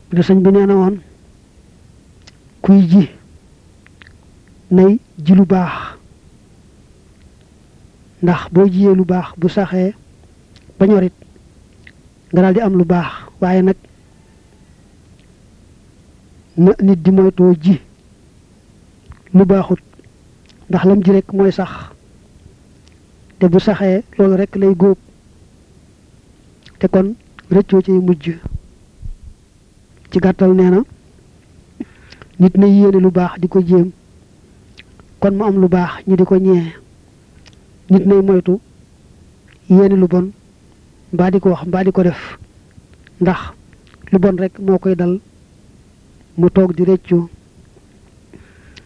de sëñ bi nee na woon kuy ji nay ji lu baax ndax boo jiyee lu baax bu saxee ba ñorit nga daal di am lu baax waaye nag na nit di moytoo ji lu baaxut ndax lam ji rek mooy sax te bu saxee loolu rek lay góob te kon rëccoo ci mujj ci gàttal nee na nit na yéene lu baax di ko jéem kon mu am lu baax ñi di ko ñee nit nay moytu yéene lu bon mbaa di ko wax mbaa di ko def ndax lu bon rek moo koy dal mu toog di rëccu